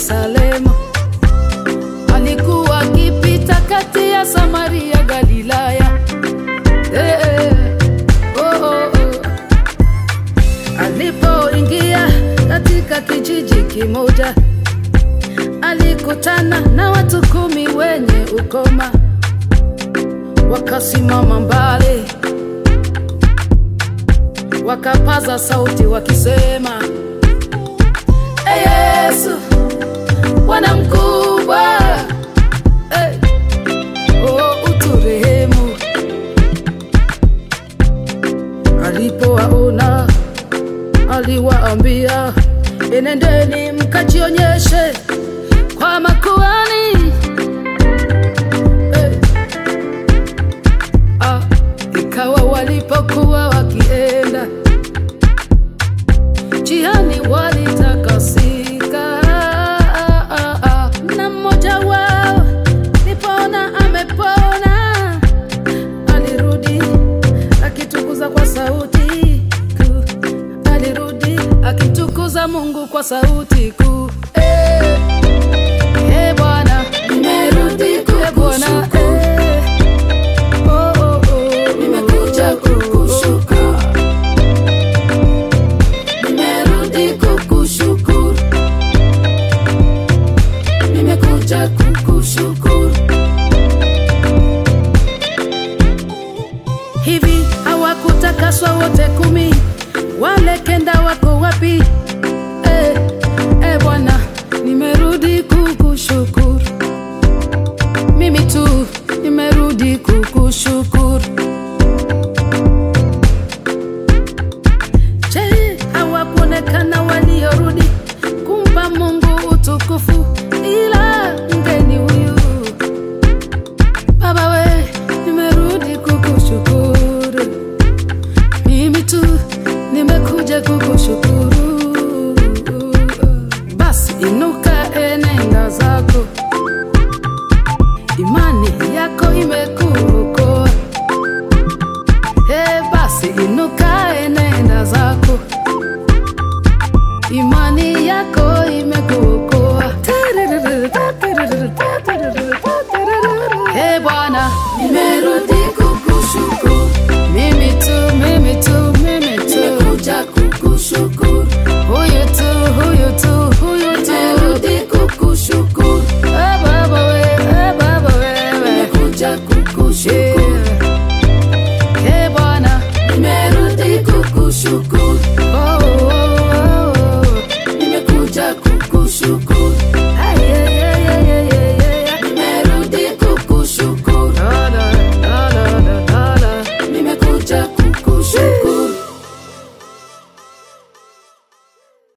Yerusalemu. Alikuwa akipita kati ya Samaria, Galilaya. Eh, eh, oh, oh, oh. Alipoingia katika kijiji kimoja, alikutana na watu kumi wenye ukoma, wakasimama mbali, wakapaza sauti wakisema, "Ee Yesu, Bwana mkubwa, eh, oh, uturehemu." Alipowaona aliwaambia, enendeni mkajionyeshe kwa makuhani. Eh, ah, ikawa walipokuwa wakienda njiani walitakasika, ah, ah, ah, na mmoja wao nipona amepona alirudi akitukuza kwa sauti kuu, alirudi akitukuza Mungu kwa sauti kuu. Eh, eh, Bwana, Nimerudi eh, Bwana, kukushukuru. eh, oh, oh, oh. Nimekuja kukushukuru. Nimerudi kukushukuru. Nimekuja kukushukuru. Hivi hawakutakaswa wote kumi? Wale kenda wako wapi? Eh, eh Bwana, nimerudi kukushukuru. Mimi tu nimerudi kukushukuru. Je, hawakuonekana waliorudi kumpa Mungu utukufu ila mgeni huyu Baba we, nimerudi kukushukuru. Mimi tu nimekuja kukushukuru. Basi inuka, enenda zako, imani yako imekuokoa. He, basi inuka, enenda zako, imani yako imekuokoa. He Bwana, Nimerudi kukushukuru. mimi tu, mimi tu, mimi tu, Nimekuja kukushukuru. huyu tu, huyu tu, huyu tu. Nimerudi kukushukuru. Eh, Baba we, eh, Baba wewe. Nimekuja kukushukuru. Eh, eh, Bwana, Nimerudi kukushukuru.